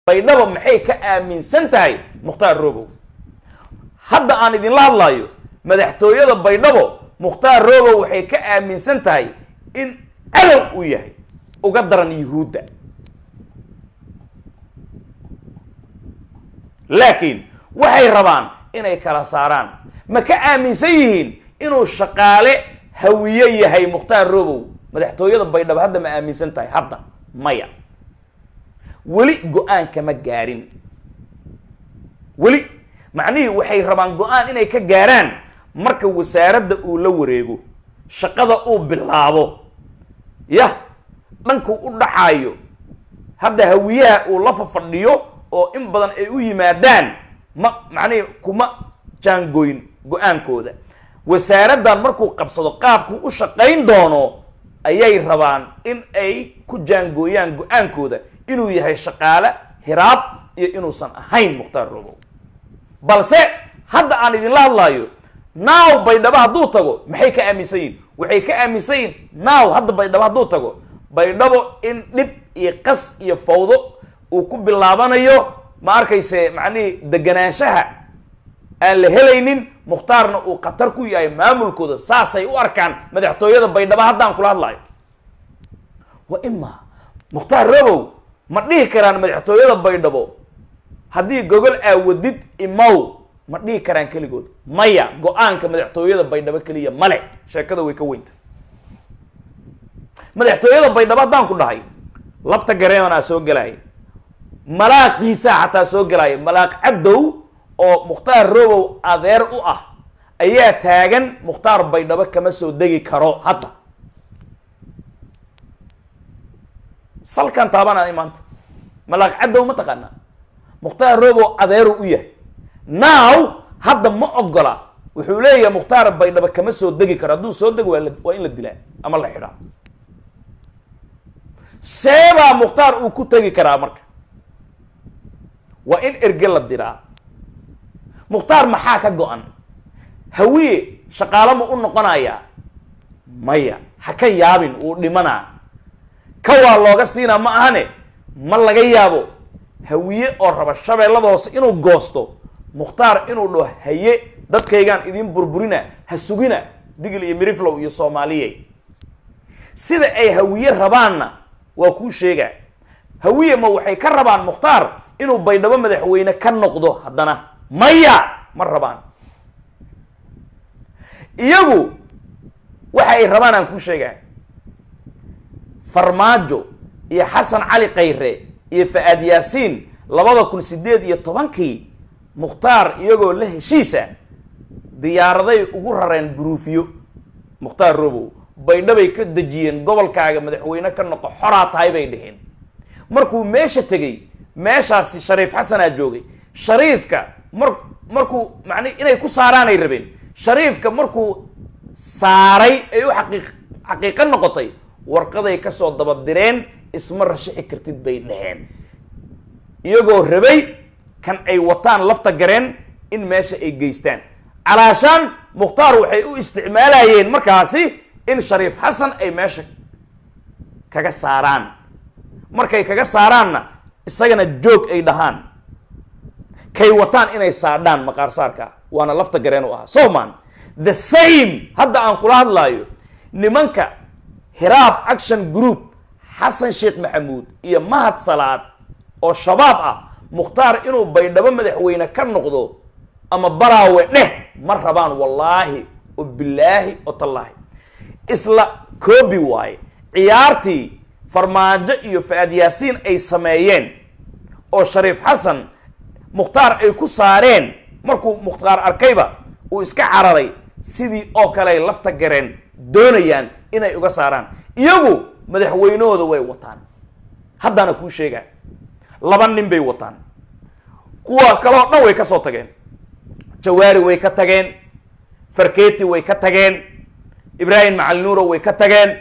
baydhabo maxay ka aaminsan tahay mukhtaar robow hadda aan idinla hadlayo madaxtooyada baydhabo mukhtaar robow waxay ka aaminsan tahay in cadow uu yahay uga daran yuhuudda laakiin waxay rabaan inay kala saaraan ma ka aaminsan yihiin inuu shaqaale hawiye yahay mukhtaar robow madaxtooyada baydhabo hadda ma aaminsan tahay hadda maya weli go-aan kama gaarin weli macnihii waxay rabaan go-aan inay ka gaaraan marka wasaaradda uu la wareego shaqada uu bilaabo yah dhankuu u dhaxaayo hadda hawiyaha uu la fafadhiyo oo in badan ay u yimaadaan ma macnihii kuma jaangoyn go-aankooda wasaaraddan markuu qabsado qaabkuu u shaqayn doono ayay rabaan in ay ku jaangooyaan go-aankooda inuu yahay shaqaale hiraab iyo inuusan ahayn mukhtaar robow balse hadda aan idinla hadlaayo naaw baydhabo hadduu tago maxay ka aaminsan yihin waxay ka aaminsan yihin naaw hadda baydhabo hadduu tago baydhabo in dhib iyo qas iyo fawdo uu ku bilaabanayo ma arkayse macnihii deganaanshaha aan la helaynin mukhtaarna uu khatar ku yahay maamulkooda saasay u arkaan madaxtooyada baydhabo haddaan kula hadlaayo wa ima mukhtaar robow ma dhihi karaan madaxtooyada baydhabo haddii gogol aawadid imow ma dhihi karaan keligood maya go-aanka madaxtooyada baydhabo keliya male sheekada way ka weynta madaxtooyada baydhabo haddaan ku dhahay lafta gareemanaa soo gelaya malaaqiisaa xataa soo gelaya malaaq cabdow oo mukhtaar robow adeer u ah ayaa taagan mukhtaar baydhabo kama soo degi karo hadda salkan taabanaan maanta malaaq cabdow ma taqaanaa mukhtaar robow adeeru u yahay now hadda ma ogola wuxuu leeyahay mukhtaar baydhabo kama soo degi karo hadduu soo dego waa waa in la dilaa ama la xidhaa seebaa mukhtaar uu ku tegi karaa marka waa in erge la diraa mukhtaar maxaa ka go-an hawiye shaqaalo ma u noqonayaa maya ha ka yaabin uu dhimanaa ka waa looga siinaa ma ahane ma laga yaabo hawiye oo raba shabeellada hoose inuu goosto mukhtaar inuu dhaho haye dadkaygaan idiin burburina ha sugina digil iyo miriflow iyo soomaaliye sida ay hawiye rabaanna waa kuu sheegaa hawiye ma waxay ka rabaan mukhtaar inuu baydhabo madaxweyne ka noqdo haddana maya ma rabaan iyagu waxa ay rabaan aan kuu sheegaa farmaajo iyo xasan cali khayre iyo fa-aad yaasiin labada kun sideed iyo tobankii mukhtaar iyagoo la heshiisa diyaaraday ugu rareen buruufiyo mukhtaar robow baydhabay ka dejiyeen gobolkaaga madaxweyne ka noqo xoraa tahay bay dheheen markuu meesha tegey meeshaasi shariif xasanaa joogay shariifka mar markuu macni inay ku saaraanay rabeen shariifka markuu saaray ay u xaqiiq xaqiiqo noqotay warqaday kasoo dabadireen isma rashixi kartid bay dheheen iyagoo rabay kan ay wataan lafta gareen in meesha ay geystaan calaashaan mukhtaar waxay u isticmaalayeen markaasi in shariif xasan ay meesha kaga saaraan markay kaga saaraanna isagana joog ay dhahaan kay wataan inay saadhaan maqaarsaarka waana lafta gareen u ahaa soman the same hadda aan kula hadlaayo nimanka hiraab action group xasan sheekh maxamuud iyo mahad salaad oo shabaab ah mukhtaar inuu baydhabo madaxweyne ka noqdo ama baraawe dheh ma rabaan wallaahi oo bilaahi oo tallaahi isla koobi waaye ciyaartii farmaajo iyo fa-aad yaasiin ay sameeyeen oo shariif xasan mukhtaar ay ku saareen markuu mukhtaar arkayba uu iska cararay sidii oo kale ay lafta gareen doonayaan inay uga saaraan iyagu madaxweynahooda way wataan haddana kuu sheegaa laba nin bay wataan kuwa kaleo dhan way ka soo tageen jawaari way ka tageen farketi way ka tageen ibraahim macalinuuro way ka tageen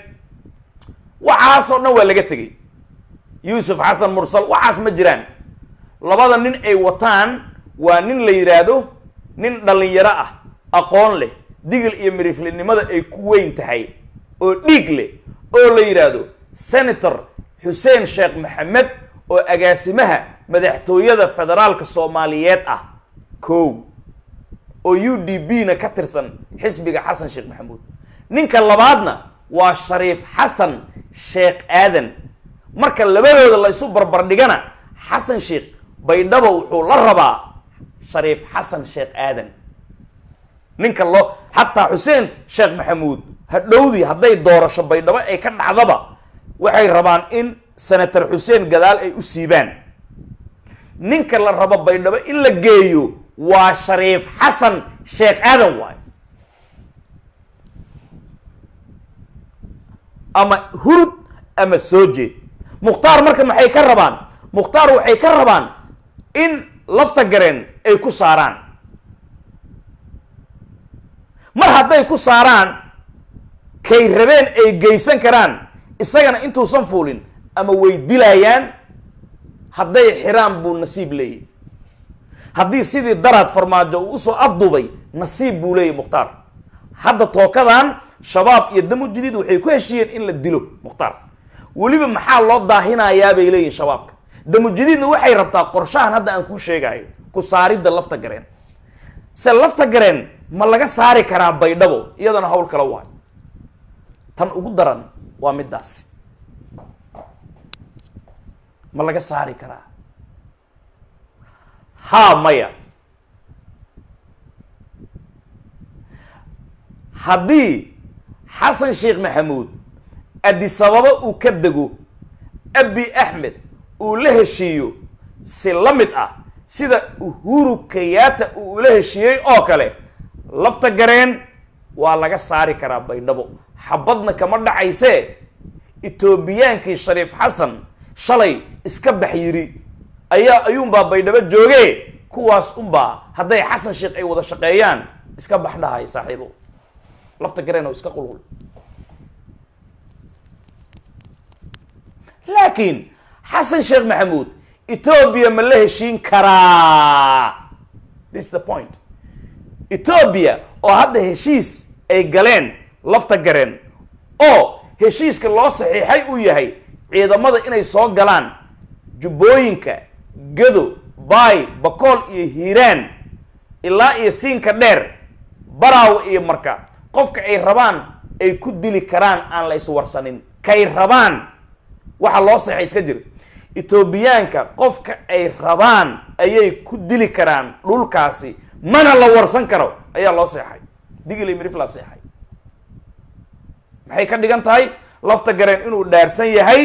waxaasoo dhan waa laga tegey yuusuf xasan mursal waxaas ma jiraan labada nin ay wataan waa nin la yidhaahdo nin dhalinyaro ah aqoon leh digil iyo miriflinimada ay ku weyn tahay oo dhiig leh oo la yidhaahdo senator xuseen sheekh maxamed oo agaasimaha madaxtooyada federaalka soomaaliyeed ah kow oo u d b na ka tirsan xisbiga xasan sheekh maxamuud ninka labaadna waa shariif xasan sheekh aadan marka labadooda la isu barbardhigana xasan sheekh baydhabo wuxuu la rabaa shariif xasan sheekh aadan ninka loo xataa xuseen sheekh maxamuud hadhowdii hadday doorasho baydhabo ay ka dhacdaba waxay rabaan in senator xuseen gadaal ay u siibaan ninka la rabo baydhabo in la geeyo waa shariif xasan sheekh aadan waay ama hurud ama soo jeed mukhtaar marka maxay ka rabaan mukhtaar waxay ka rabaan in lafta gareen ay ku saaraan mar hadday ku saaraan kay rabeen ay geysan karaan isagana intuusan fuulin ama way dilayaan hadday xiraan buu nasiib leeyahy haddii sidii daraad farmaajo uu usoo afduubay nasiib buu leeyahy mukhtaar hadda tookadan shabaab iyo damu jadiid waxay ku heshiiyeen in la dilo mukhtaar weliba maxaa loo daahinayaa bay leeyihin shabaabka damu jadiidna waxay rabtaa qorshahan hadda aan kuu sheegayo ku saaridda lafta gareen se lafta gareen ma laga saari karaa baydhabo iyadana hawl kala waayo tan ugu daran waa middaas ma laga saari karaa haa maya haddii xasan sheekh maxamuud adisababo uu ka dego abi axmed uu la heshiiyo si la mid ah sida uhuru kayaata uu ula heshiiyey oo kale lafta gareen waa laga saari karaa baydhabo xabadna kama dhacaysee etoobiyaankii shariif xasan shalay iska bax yiri ayaa ayuunbaa baydhabo jooge kuwaas unbaa hadday xasan sheekh ay wada shaqeeyaan iska bax dhahay saaxiibo lafta gareen oo iska qulqul laakiin xasan sheekh maxamuud etoobiya ma la heshiin karaa this is the point etoobiya oo hadda heshiis ay galeen lafta gareen oo heshiiska loo saxiixay uu yahay ciidamada inay soo galaan jubbooyinka gado baay bakool iyo hiiraan ilaa iyo siinka dheer baraaw iyo marka qofka ay rabaan ay ku dili karaan aan la iswarsanin kay rabaan waxa loo saxay iska jira etoobiyaanka qofka ay rabaan ayay ku dili karaan dhulkaasi mana la warsan karo ayaa loo seexay digili mirifla seexay maxay ka dhigan tahay lafta gareen inuu dhaarsan yahay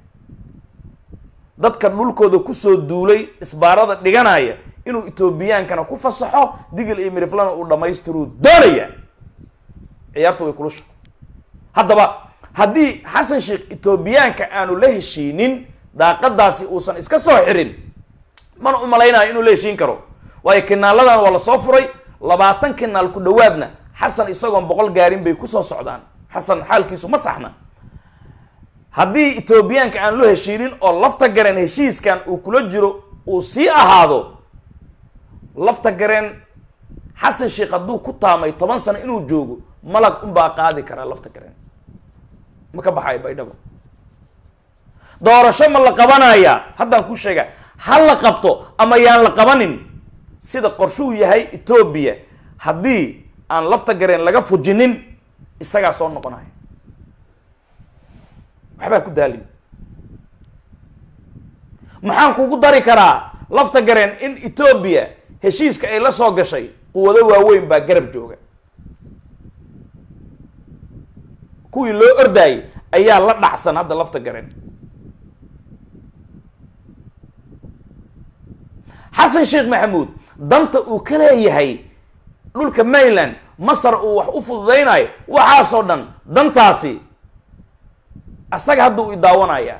dadka dhulkooda kusoo duulay isbaarada dhiganaya inuu etoobiyaankana ku fasaxo digil iyo miriflana uu dhammaystiruu doonaya ciyaarta way kulusha haddaba haddii xasan sheekh etoobiyaanka aanu la heshiinin daaqadaasi uusan iska soo xirin mana u malaynayo inuu la heshiin karo waayo kinaaladan waa lasoo furay labaatan kinaal ku dhawaadna xasan isagoon boqol gaarin bay kusoo socdaan xasan xaalkiisu ma saxna haddii etoobiyaanka aan loo heshiinin oo lafta gareen heshiiskan uu kula jiro uu sii ahaado lafta gareen xasan sheekh hadduu ku taamay toban sano inuu joogo malag unbaa qaadi karaa lafta gareen ma ka baxayo baydhabo doorasho ma la qabanaya haddaan kuu sheega ha la qabto ama yaan la qabanin sida qorshuu yahay etoobiya haddii aan lafta gareen laga fujinin isagaa soo noqonaya waxbaa ku daalin maxaan kugu dari karaa lafta gareen in etoobiya heshiiska ay la soo gashay quwado waaweyn baa garab jooga kuwii loo ordaayay ayaa la dhacsan hadda lafta gareen xasan sheekh maxamuud danta uu ka leeyahay dhulka mayland masar uu wax u fududaynayo waxaasoo dhan dantaasi asaga hadda uu idaawanaya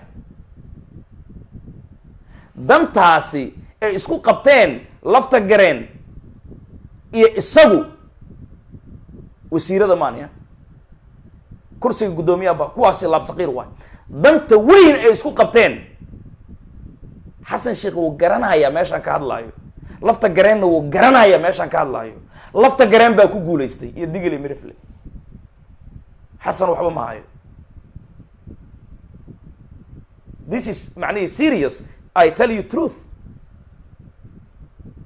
dantaasi ay isku qabteen lafta gareen iyo isagu wasiirada maaniya kursiga guddoomiyaha kuwaasi laabsaqiir waay danta weyn ay isku qabteen xasan sheekh wuu garanayaa meeshaan ka hadlaayo lafta gareenna wuu garanayaa meeshaan ka hadlaayo lafta gareen baa ku guulaystay iyo digili mirifle xasan waxba ma hayo this is macnihi serious i tell you truth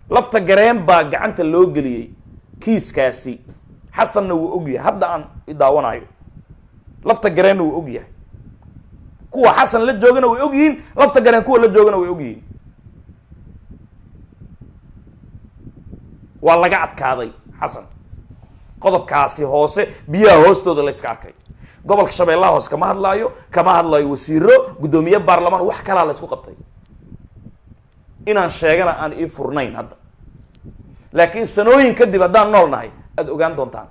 lafta gareen baa gacanta loo geliyey kiiskaasi xasanna wuu og yahay hadda aan idaawanayo lafta gareenna wuu og yahay kuwa xasan la joogana way og yihiin lafta gareen kuwa la joogana way og yihiin waa laga adkaaday xasan qodobkaasi hoose biyaha hoostooda la yska arkay gobolka shabeellaha hoose kama hadlaayo kama hadlaayo wasiiro guddoomiye baarlamaan wax kalaa la isku qabtay inaan sheegana aan ii furnayn hadda laakiin sanooyin kadib haddaan nool nahay aada ogaan doontaan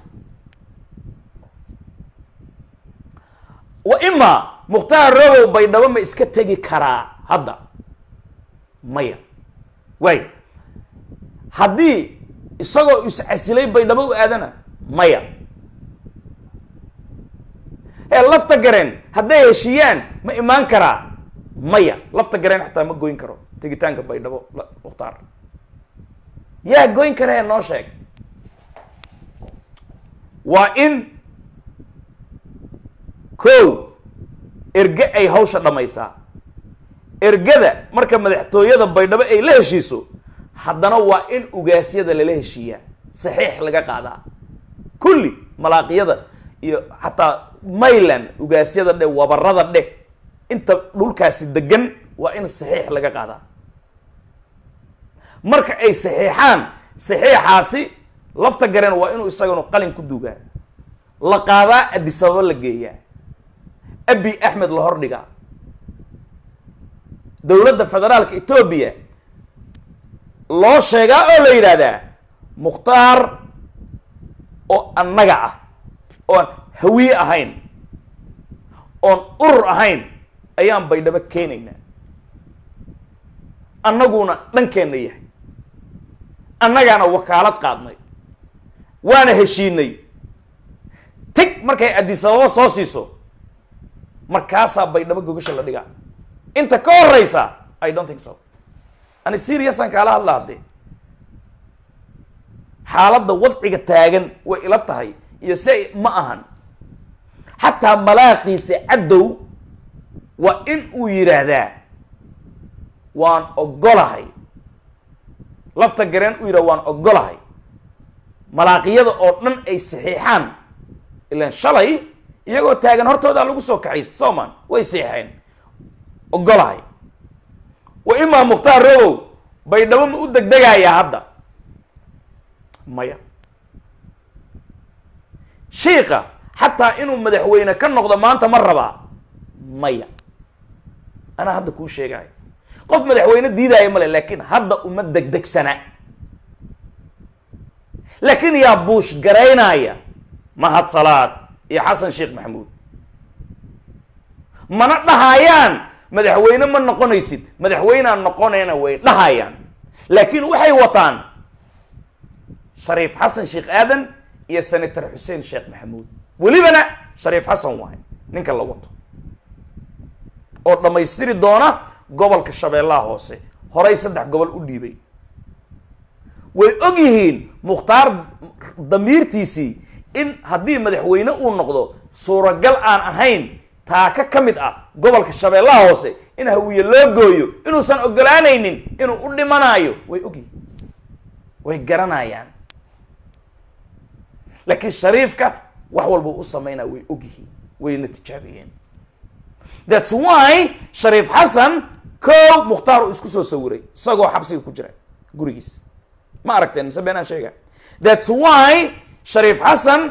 wa imaa mukhtaar robow baydhabo ma iska tegi karaa hadda maya waay haddii isagoo iscasilay baydhabo u aadana maya ee lafta gareen hadday heshiiyaan ma imaan karaa maya lafta gareen xataa ma goyn karo tegitaanka baydhabo mukhtaar yaa goyn karee noo sheeg waa in ko erge ay hawsha dhammaysaa ergada marka madaxtooyada baydhabo ay la heshiiso haddana waa in ugaasyada lala heshiiyaa saxiix laga qaadaa kulli malaaqiyada iyo xataa mayland ugaasyada dhe wabarada dheh inta dhulkaasi degan waa in saxiix laga qaadaa marka ay saxiixaan saxiixaasi lafta gareen waa inuu isaganu qalin ku duugaa la qaadaa adisababa la geeyaa abi axmed la hordhigaa dowladda federaalka etoobiya loo sheegaa oo la yidhaahdaa mukhtaar oo annaga ah oon hawiye ahayn oon urur ahayn ayaan baydhabo keenaynaa annaguna dhankeenna yahay annagaana wakaalad qaadnay waana heshiinay tig markay adisababo soo siiso markaasaa baydhabo gogasha la dhigaa inta ka horeysa i don't think so ani seriousan kaala hadla haddee xaaladda wadciga taagan way ila tahay iyo se ma ahan xataa malaaqiisa caddow waa in uu yidhaahdaa waan ogolahay lafta gareen uu yidhahda waan ogolahay malaaqiyada oo dhan ay saxiixaan ilaan shalay iyagoo taagan hortoodaa lagu soo kaxaysta sooman way saxiixeen ogolahay wa imaa mukhtaar robow baydhabo ma u degdegayaa hadda maya shiika xataa inuu madaxweyne ka noqdo maanta ma rabaa maya anaa hadda kuu sheegayo qof madaxweyne diidaayo male laakiin hadda uma degdegsana laakiin yaa buush garaynaya mahad salaad iyo xasan sheekh maxamuud mana dhahayaan madaxweyne ma noqonaysid madaxweynaan noqonayna way dhahayaan laakiin waxay wataan shariif xasan sheekh aadan iyo senator xuseen sheekh maxamuud welibana shariif xasan waayo ninka la wato oo dhammaystiri doona gobolka shabeellaha hoose horay saddex gobol u dhiibay way og yihiin mukhtaar damiirtiisii in haddii madaxweyne uu noqdo suuragal aan ahayn taaka ka mid ah gobolka shabeellaha hoose in hawiye loo gooyo inuusan ogolaanaynin inuu u dhimanaayo way ogyihiin way garanayaan laakiin shariifka wax walba u sameynaa way ogyihiin wayna tijaabiyeen thats why shariif xasan kow mukhtaar uu isku soo sawiray isagoo xabsiga ku jira gurigiis ma aragteen mise beenaan sheega thats why shariif xasan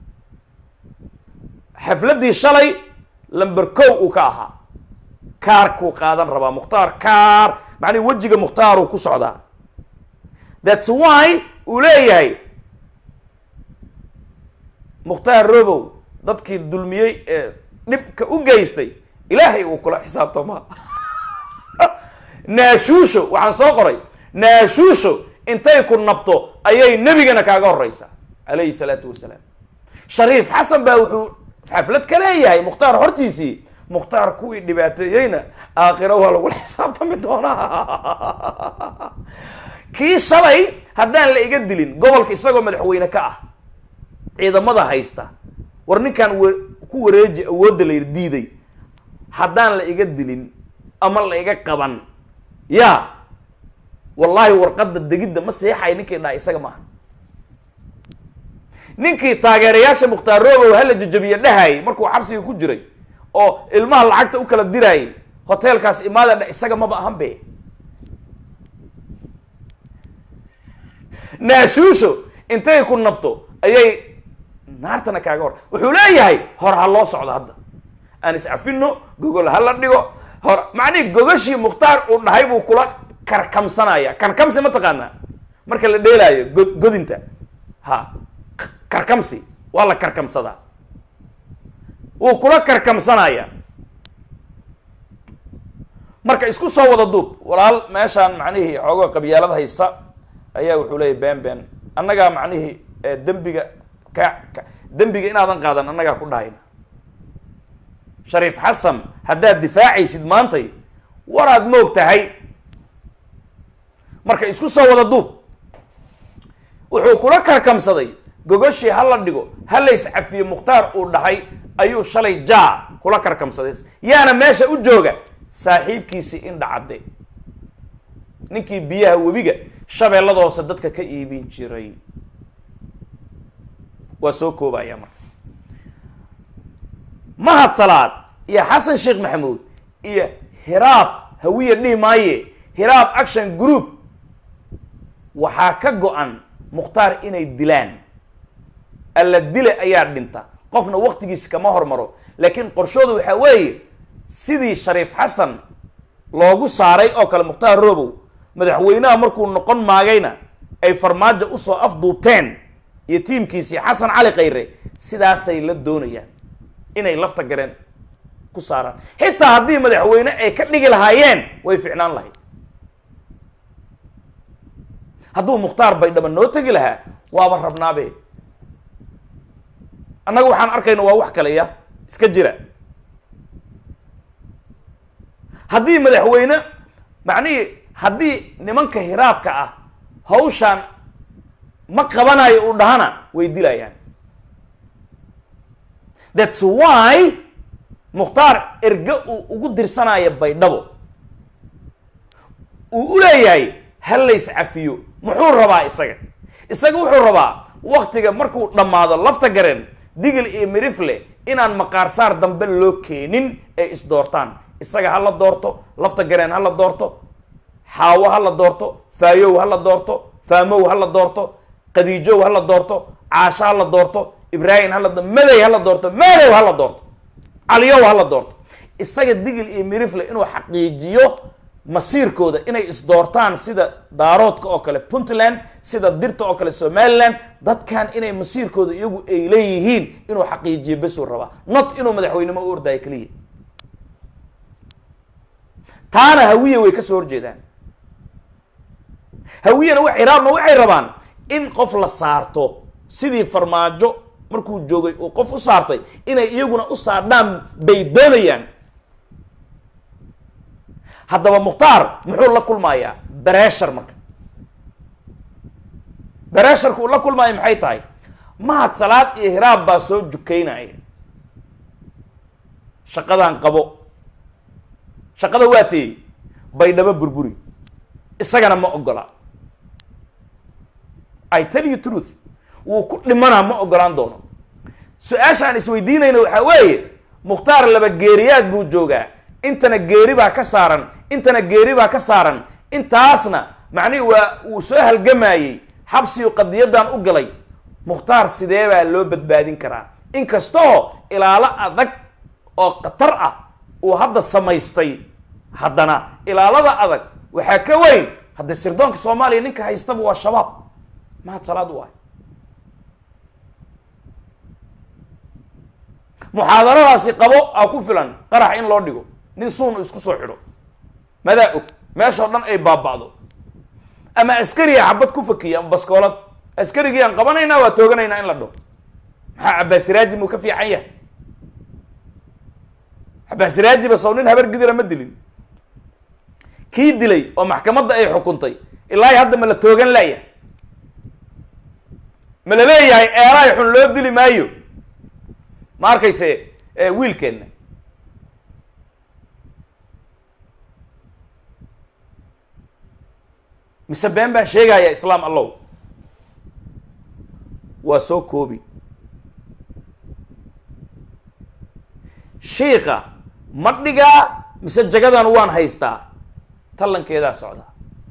xafladdii shalay lamber kow uu ka ahaa kaarkuu qaadan rabaa mukhtaar kaar macnii wejiga mukhtaaruu ku socdaa thats why uu leeyahay mukhtaar robow dadkii dulmiyey ee dhibka u geystay ilaahay uu kula xisaabtamaa naashuusho waxaan soo qoray naashuusho intay ku nabto ayay nebigana kaaga horeysaa calayhi salaatu wasalaam shariif xasan baa wuxuu xaflad ka leeyahay mukhtaar hortiisii mukhtaar kuwii dhibaateeyeyna aakhiro waa lagula xisaabtami doonaa kii shalay haddaan la iga dilin gobolka isagoo madaxweyne ka ah ciidamada haysta war ninkaan w ku wareeji awoodda la yidhi diiday haddaan la iga dilin ama la iga qaban ya wallaahi warqadda degidda ma seexay ninkii dhaha isaga maaha ninkii taageerayaasha mukhtaar robow hala jajabiye dhahayay markuu xabsiga ku jiray oo ilmaha lacagta u kala diraayay hoteelkaas imaada dha isaga maba ahan be naashuusho intay ku nabto ayay naartana kaaga hor wuxuu leeyahay hor ha loo socdo hadda aan iscafino gogol ha la dhigo hor macnihi gogashii mukhtaar uu dhahay buu kula karkamsanaya karkamsi ma taqaanaa marka la dheelaayo go- godinta ha karkamsi waa la karkamsadaa wuu kula karkamsanaya marka isku soo wada duub walaal meeshaan macnihii xoogoo qabyaalad haysa ayaa wuxuu leeyahy ben ben annagaa macnihii eh, dembiga ka ka dembiga inaadan qaadan annagaa ku dhahayna shariif xasan haddaad difaacaysid maantay waraad moog tahay marka isku soo wada duub wuxuu kula karkamsaday gogoshii ha la dhigo ha la iscafiye mukhtaar uu dhahay ayuu shalay jaa kula karkamsaday yaana meesha u jooga saaxiibkiisii indha cadde ninkii biyaha webiga shabeellada hoose dadka ka iibin jiray waa soo koobaya marka mahad salaad iyo xasan sheekh maxamuud iyo hiraab hawiya dhihi maaye hiraab action group waxaa ka go-an mukhtaar inay dilaan alla dile ayaa dhinta qofna waktigiis kama hormaro laakiin qorshooda waxaa weeye sidii shariif xasan loogu saaray oo kale mukhtaar robow madaxweynaha markuu noqon maagayna ay farmaajo usoo afduubteen iyo tiimkiisii xasan cali khayre sidaasay la doonayaan inay lafta gareen ku saaraan xitaa haddii madaxweyne ay ka dhigi lahaayeen way ficnaan lahayd hadduu mukhtaar baydhaba noo tegi lahaa waaba rabnaabe annaga waxaan arkayna waa wax kale ya iska jira haddii madaxweyne macnihii haddii nimanka hiraabka ah hawshaan ma qabanayo uu dhahana way dilayaan thats why mukhtaar erge uu ugu dirsanaya baydhabo uu u leeyahay ha lays cafiyo muxuu rabaa isaga isaga wuxuu rabaa waktiga markuu dhammaado lafta gareen digil iyo mirifle inaan maqaarsaar dambe loo keenin ee isdoortaan isaga ha la doorto lafta gareen ha la doorto xaawo ha la doorto faayow ha la doorto faamow ha la doorto qadiijow ha la doorto caasho ha la doorto ibraahim ha la do madey ha la doorto maadow ha la doorto caliyow ha la doorto isaga digil iyo mirifle inuu xaqiijiyo masiirkooda inay isdoortaan sida daaroodka oo kale puntland sida dirta oo kale somaliland dadkan inay masiirkooda iyagu ay leeyihiin inuu xaqiijiyo besuu rabaa not inuu madaxweynimo u ordaayo keliya taana hawiya way ka soo horjeedaan hawiyana wa ciraabna waxay rabaan in qof la saarto sidii farmaajo markuu joogay uu qof u saartay inay iyaguna u saardhaan bay doonayaan haddaba mukhtaar muxuu la kulmayaa bereshar marka beresharka uu la kulmaayo maxay tahay mahad salaad iyo hiraab baa soo jukaynaya shaqadan qabo shaqada waa teeyey baydhabo burburi isagana ma ogola i tell you truth wuu ku dhimanaa ma ogolaan doono su-aasha aan isweydiinayna waxaa weeye mukhtaar laba geeriyaad buu joogaa intana geeri baa ka saaran intana geeri baa ka saaran intaasna macnihi waa uu soo halgamayey xabsigu qadiyadan u galay mukhtaar sidee baa loo badbaadin karaa inkastoo ilaalo adag oo khatar ah uu hadda samaystay haddana ilaalada adag waxaa ka weyn hadda sirdoonka soomaaliya ninka haystaba waa shabaab mahad salaad u ah muxaadaradaasi qabo aa ku filan qarax in loo dhigo nin suun isku soo xidho madaa og meeshao dhan ay baaba'do ama askariga xabad ku fakiya ama baskoolad askarigii aan qabanaynaa waa tooganaynaa in la dhaho maxaa cabaasiraaji muu ka fiican yahay cabaasiraaji ba sow nin habar gidira ma dilin kii dilay oo maxkamadda ay xukuntay ilaahi hadda ma la toogan laya ma la leeyahay eelaay xun loo dili maayo ma arkayse wiilkeenna mise been baan sheegaya islaam allow waa soo koobi shiika ma dhigaa mise jagadan waan haystaa tallankeedaa socda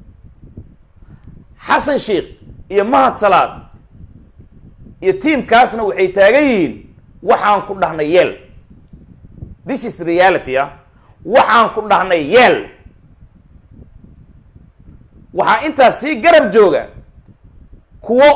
xasan sheikh iyo mahad salaad iyo tiamkaasna waxay taagan yihiin waxaan ku dhahnay yeel this is reality ah waxaan ku dhahnay yeel waxaa intaas sii garab jooga kuwo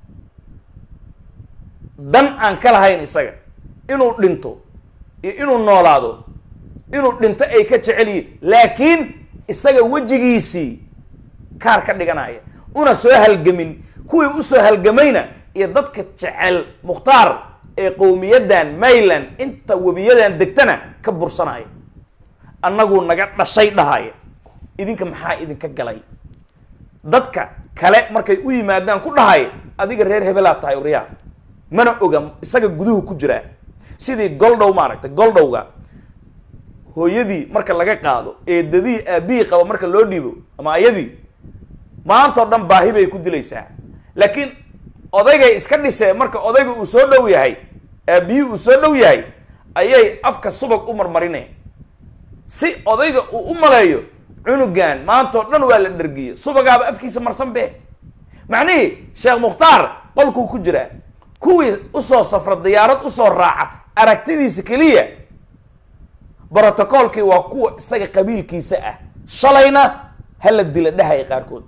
dan aan ka lahayn isaga inuu dhinto iyo inuu noolaado inuu dhinto ay ka jecel yihiin laakiin isaga wejigiisii kaar ka dhiganaya una soo halgamin kuwii usoo halgamayna iyo dadka jecel mukhtaar ee qowmiyaddan mayland inta webiyadan degtana ka bursanaya annaguu naga dhashay dhahaya idinka maxaa idinka galay dadka kale markay u yimaadaan ku dhahay adiga reer hebelaad tahay uryaa mana oga isaga guduhu ku jiraa sidii goldhow maaragtay goldhowga hooyadii marka laga qaado eedadii aabihii qaba marka loo dhiibo ama ayadii maantao dhan baahi bay ku dilaysaa laakiin odaygay iska dhisee marka odayga uu soo dhow yahay aabihii uu soo dhow yahay ayay afka subag u marmarineen si odayga uu u maleeyo cunugan maantao dhan waa la dhergiye subagaaba afkiisa marsan be macnihii sheekh mukhtaar qolkuu ku jiraa kuwii usoo safra diyaarad usoo raaca aragtidiisa keliya brotocoolkii waa kuwa isaga qabiilkiisa ah shalayna hala dila dhahaya qaarkood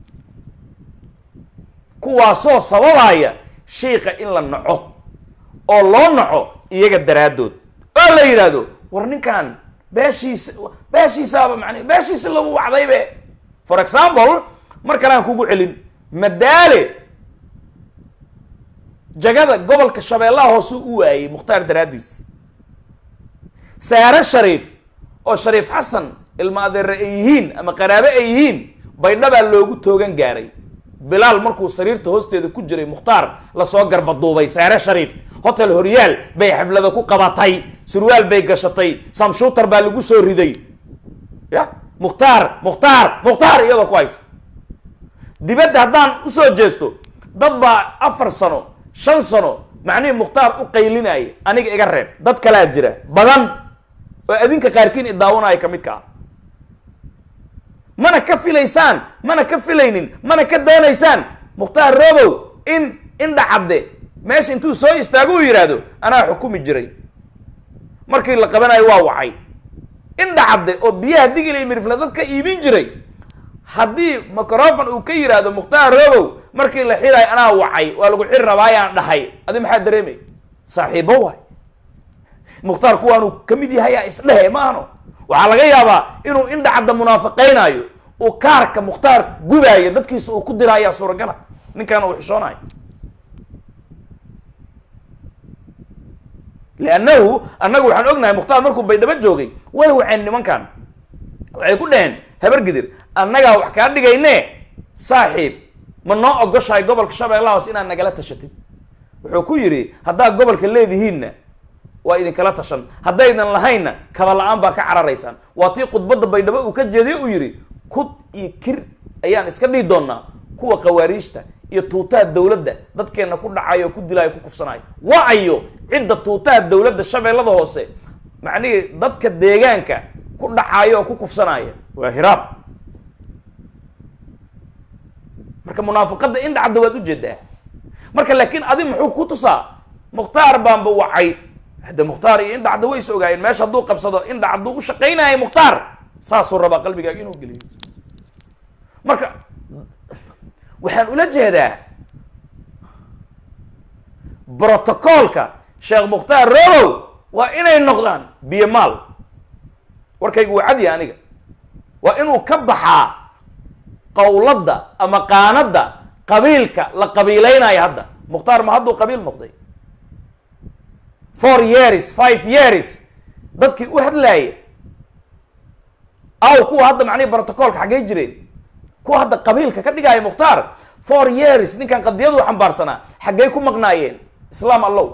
kuwaasoo sababaya shiika in la naco oo loo naco iyaga daraaddood oo la yidhaahdo war ninkan beeshiisa beeshiisaaba man beeshiisa lagu wacdaybe for example mar kale aan kugu celin madaale jagada gobolka shabeellaha hoose u waayey mukhtaar daraaddiis saare shariif oo shariif xasan ilma adeere ay yihiin ama qaraabo ay yihiin baydhabaa loogu toogan gaaray bilaal markuu sariirta hoosteeda ku jiray mukhtaar lasoo garbaduubay saare shariif hotel horyaal bay xaflada ku qabatay surwaal bay gashatay samshuutar baa lagu soo riday ya mukhtaar mukhtaar mukhtaar iyadoo ku haysa dibadda haddaan usoo jeesto dad baa afar sano shan sano macnihii mukhtaar u qaylinaya aniga iga reeb dad kalaa jira badan oo adinka qaarkiin idaawanaya ka midka ah mana ka filaysaan mana ka filaynin mana ka doonaysaan mukhtaar robow in indha cadde meesha intuu soo istaago uu yidhaahdo anaa xukumi jiray markii la qabanayo waa wacay indha cadde oo biyaha digil iyo mirifle dad ka iibin jiray haddii microfon uu ka yidhaahdo mukhtaar robow markii la xirayo anaa wacay waa lagu xiri rabaayaan dhahay adi maxaa dareemay saaxiibo waay mukhtaar kuwaanuu ka mid yahay aa isdhehe ma ahno waxaa laga yaabaa inuu indha cadda munaafiqaynaayo uu kaarka mukhtaar gubaayo dadkiisa uu ku diraayaa suuragala ninkaana uu xishoonayo liannahu annagu waxaan ognahay mukhtaar markuu baydhabo joogay way waceen nimankan waxay ku dhaheen habar gidir annagaa wax kaa dhigayne saaxiib ma noo ogoshahay gobolka shabeellaha hoos inaad nagala tashatid wuxuu ku yidhi haddaad gobolka leedihiinna waa idinkala tashan haddaydan lahaynna kaba la-aan baa ka cararaysaan waa tii khudbadda baydhabo uu ka jeediye uu yidhi kud iyo kir ayaan iska dhihi doonaa kuwa khawaariijta iyo tuutaha dawladda dadkeenna ku dhacayo ku dilaayo ku kufsanayo wacayo cidda tuutaha dawladda shabeellada hoose macnihii dadka deegaanka ku dhacayo oo ku kufsanaya waa hiraab marka munaafiqadda indha cadda waad ujeedaa marka laakiin adi muxuu ku tusaa mukhtaar baanba wacay hadde mukhtaar iyo indha cadda way is ogaayeen meesha hadduu qabsado indha cadduu u shaqaynaya mukhtaar saasuu rabaa qalbigaaga inuu geliyo marka waxaan ula jeedaa brotocoolka sheekh mukhtaar robow waa inay noqdaan biyo maal warkaygu waa cadya aniga waa inuu ka baxaa qawladda ama qaanadda qabiilka la qabiilaynayo hadda mukhtaar ma hadduu qabiil noqday four years five years dadkii u hadlaaya aw kuwa hadda macnihi brotocoolka xaggay jireen kuwa hadda qabiilka ka dhigaayo mukhtaar four years ninkan qadiyadu xambaarsanaa xaggay ku maqnaayeen islaam allow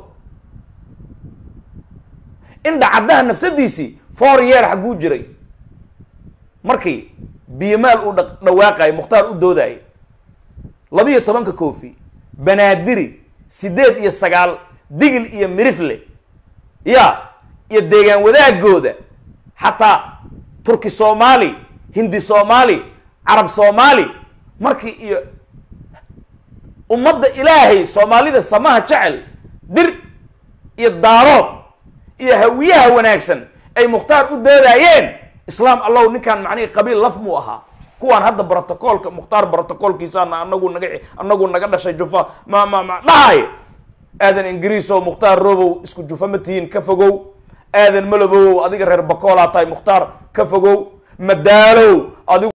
indha caddaha nafsadiisii four year xagguu jiray markii biyomaal uu dha dhawaaqayo mukhtaar u doodayo labiyo tobanka koofi banaadiri siddeed iyo sagaal digil iyo mirifle ya iyo deegaan wadaagooda xataa turki soomaali hindi soomaali carab soomaali markii iyo ummadda ilaahay soomaalida samaha jecel dir iyo daarood iyo hawiyaha wanaagsan ay mukhtaar u doodayeen islaam allow ninkaan macnihii qabiil laf muu ahaa kuwaan hadda brotocoolka mukhtaar brotocoolkiisaana anagu naga anagu naga dhashay jufa ma ma ma dhahay aadan ingiriisow mukhtaar robow isku jufa ma tihiin ka fogow aadan malobow adiga reer bakoolaa tahay mukhtaar ka fogow madaalow adigu